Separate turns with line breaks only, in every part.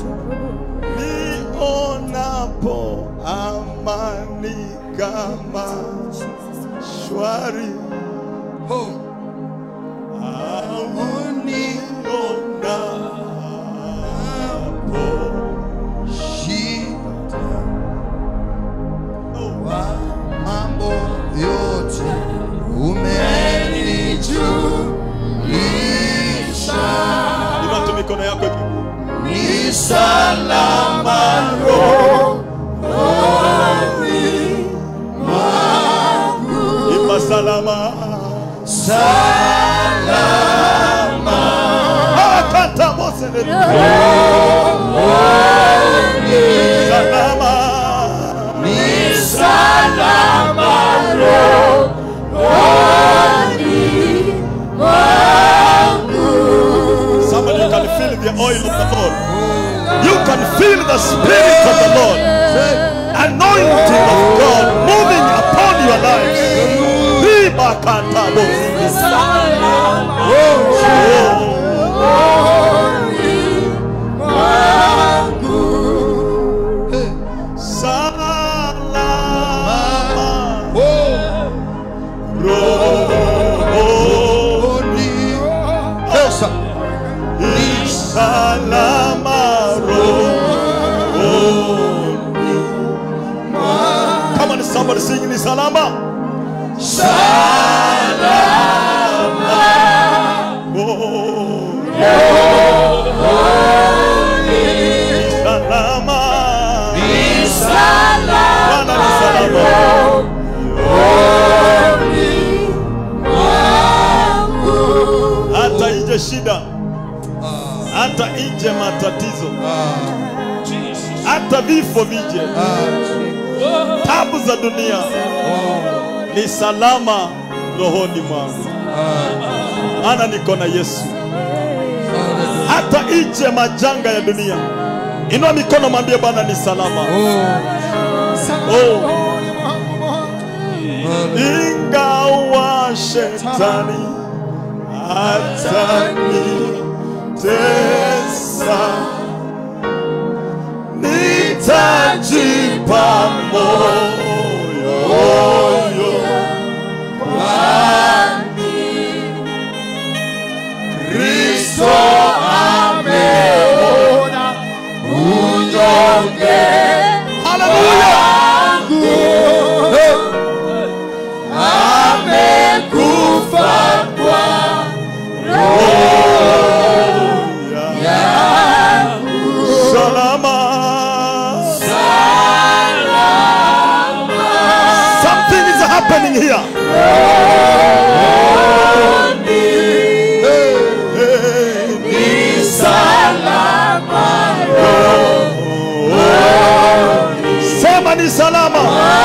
nionapo amani kama shwari
Oh.
au nionapo
Shida
oh,
wa mambo yote umenijulisha.
inua tu mikono yako juu.
Ni salama rohoni mwangu.
imba salama
Salama
akata mose salama
ni salama rohoni mwangu.
somebody you can feel the oil of the Lord you can feel the spirit of the Lord anointing of God moving upon your lives Riba kata mose salama rohoni ni salama rohoni Come on, somebody sing ni salama Oh. Ni salama Bwana ni salama hata ije shida hata ije matatizo hata vifo vije tabu za dunia ni salama rohoni mwangu maana niko na yesu hata ije majanga ya dunia inua mikono mwambie bwana ni salama oh. ingawa shetani atanitesa nitajipa moyo Kristo ameona unyonge Haleluya amekufa kwa salama something is happening here sema ni salama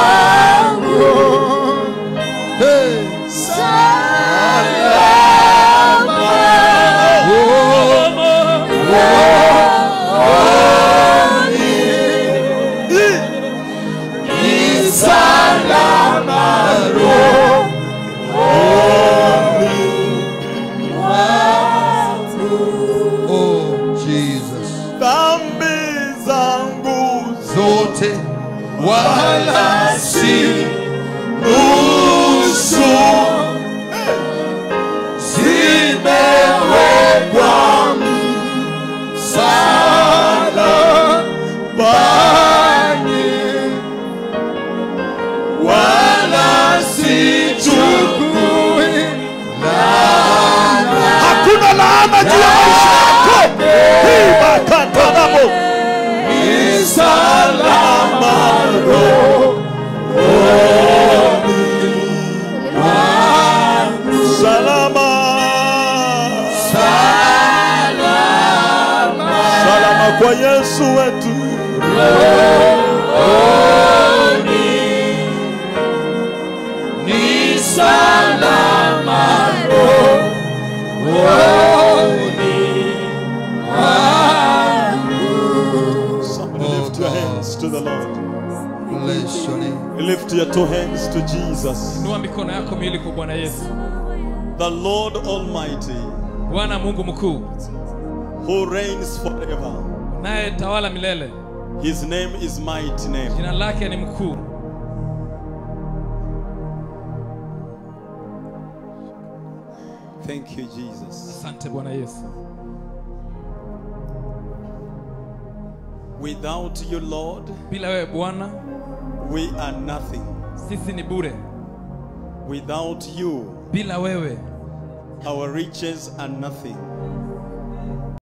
Oh, Jesus.
dhambi zangu
Zote wala si
nusu
zimewekwa msalabani, wala sichukui
hakuna laana juu ya maisha yako hii makatanamo
ni salama
salama salama kwa yesu wetu
ni salama
somebody lift your hands to the lord
Bless your name.
lift your two hands to jesus
inua mikono yako miwili kwa bwana yesu
the lord almighty
bwana mungu mkuu
who reigns forever
naye tawala milele
His name is mighty name.
jina lake ni mkuu
Thank you, Jesus.
asante bwana yesu
Without you, Lord,
bila wewe bwana
we are nothing.
sisi ni bure
Without you,
bila wewe
our riches are nothing.